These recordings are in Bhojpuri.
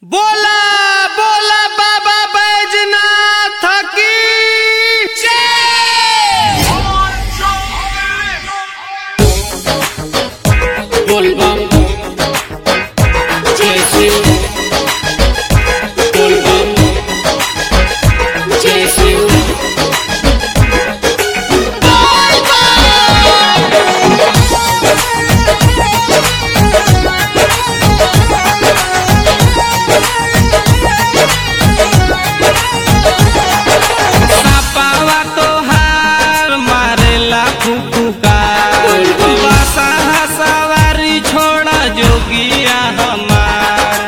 बोला बोला बाबा बैजनाथ की बोलबम जय शिव बोलबम जय शिव सपावा तोहार मारेला फुफुका बसा सवारी छोड़ा जोगिया हमार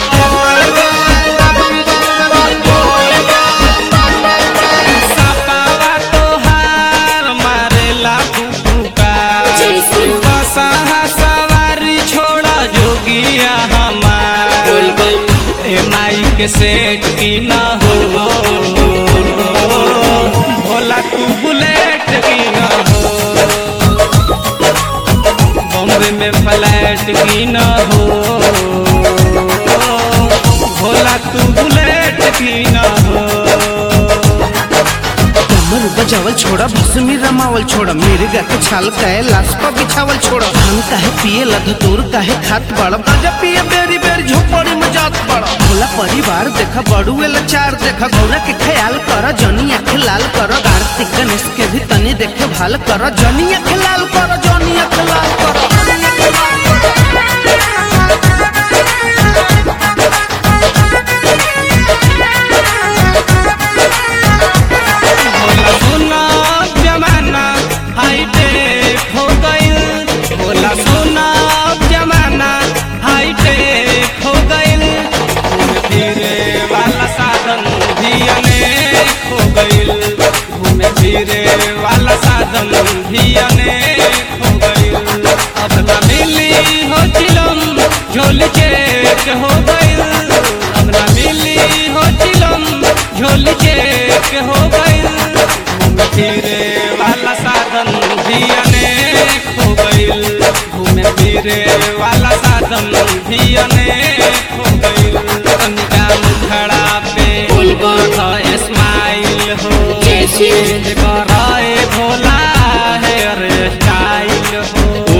सपावा तोहार मारेला फुफुका जय शिव। बसा सवारी छोड़ा जोगिया हमार बोलबम ए माई के सेठ की ना हो भोला तू बुलेट की ना हो बॉम्बे में फ्लैट की ना हो भोला तू बुलेट की ना हो कमर बजावल छोड़ा भस्मी रमावल छोड़ा मेरे गा के छाल काहे लाश पर बिछावल छोड़ा हम काहे पिए लधतूर काहे खात बड़ा गजा पिए बेरी बेरी झोपड़ी में जात बड़ा भोला परिवार देखा बड़ुए लाचार देखा गौरा के ख्याल कर जनी आँख लाल कर कार्तिक गणेश के भी तनी देखे भाल कर जनी आँख लाल कर जनी आँख लाल कर भोला सोना जमाना हाईटेक हो गइल भोला सोना जमाना हाईटेक हो गइल घूमे फिरे वाला साधन भी अनेक हो गइल घूमे फिरे वाला साधन भी अनेक हो गइल अब न मिली हो चिलम झोल चेक हो गइल अब न मिली हो चिलम झोल चेक हो गइल घूमे फिरे वाला साधन भी अनेक हो गइल घूमे फिरे वाला साधन भी अनेक हो गइल तनिका मुखड़ा पे बोलबम स्माइल हो जय शिव। चेंज कराए भोला हेयर स्टाइल हो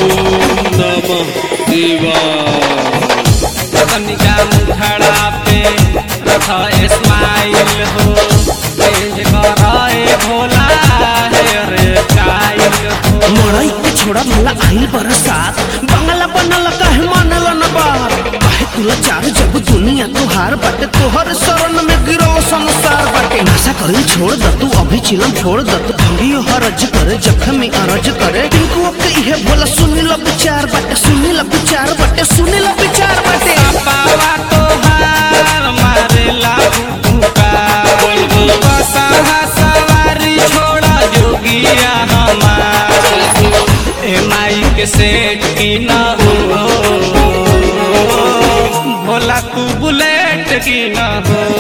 तनिका मुखड़ा पे रख स्माइल हो चेंज कराए भोला हेयर स्टाइल हो मड़ई के छोड़ा भला आइल बरसात बंगला बनल काहे मानल न बात काहे तुला चार जब दुनिया तुहार बाटे तोहर शरण में गिरो संसार बाटे नशा कइल छोड़ द तू अभी चिलम छोड़ द तू भंगियो हरज करे जख्म में अरज करे टिंकू अब इहे भोला सुनी लो विचार बाटे सुनी लो विचार बाटे सुनी लो विचार बाटे पावा तोहार मारेला भूखा बसहा सवारी छोड़ा जोगिया हमार ए माई के सेठ की ना हो भोला तू बुलेट की ना हो